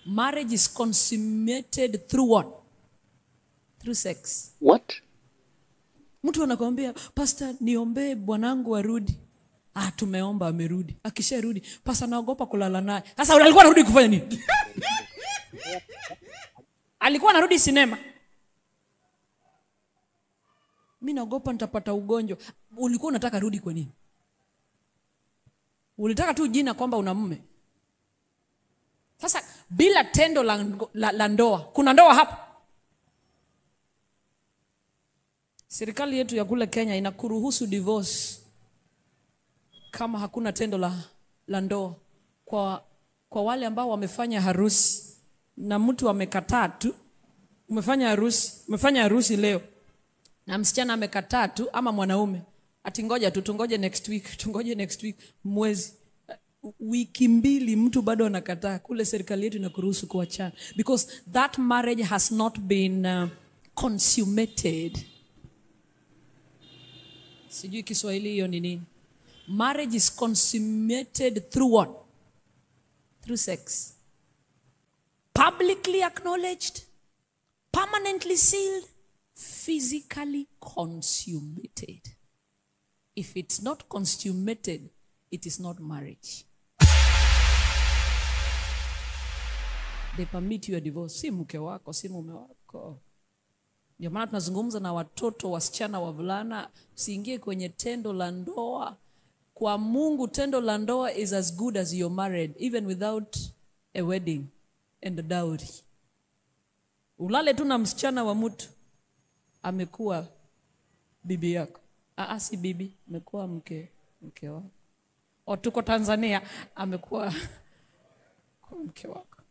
marriage is consummated through what through sex What? mtu anakwambia pasta niombee bwanangu arudi ah tumeomba amerudi akisharudi pasta naogopa kulala naye sasa alikuwa anarudi kufanya nini alikuwa anarudi sinema mi naogopa nitapata ugonjwa ulikuwa unataka rudi kwa nini ulitaka tu jina kwamba una mume sasa bila tendo la, la, la ndoa kuna ndoa hapa serikali yetu ya kule kenya inakuruhusu divorce kama hakuna tendo la, la ndoa kwa, kwa wale ambao wamefanya harusi na mtu amekataa tu umefanya harusi umefanya harusi leo na msichana amekataa tu ama mwanaume ati ngoja tu tungoje next week tungoje next week mwezi Uh, wiki mbili mtu bado anakataa kule serikali yetu inakuruhusu kuachana because that marriage has not been uh, consummated sijui kiswahili hiyo ni nini marriage is consummated through what through sex publicly acknowledged permanently sealed physically consummated if it's not consummated it is not marriage they permit you a divorce si mke wako si mume wako ndio maana tunazungumza na watoto wasichana wavulana usiingie kwenye tendo la ndoa kwa mungu tendo la ndoa is as good as you're married even without a wedding and a dowry ulale tu na msichana wa mtu amekuwa bibi yako Aa, si bibi amekuwa mke mke wako o tuko tanzania amekuwa kuwa mke wako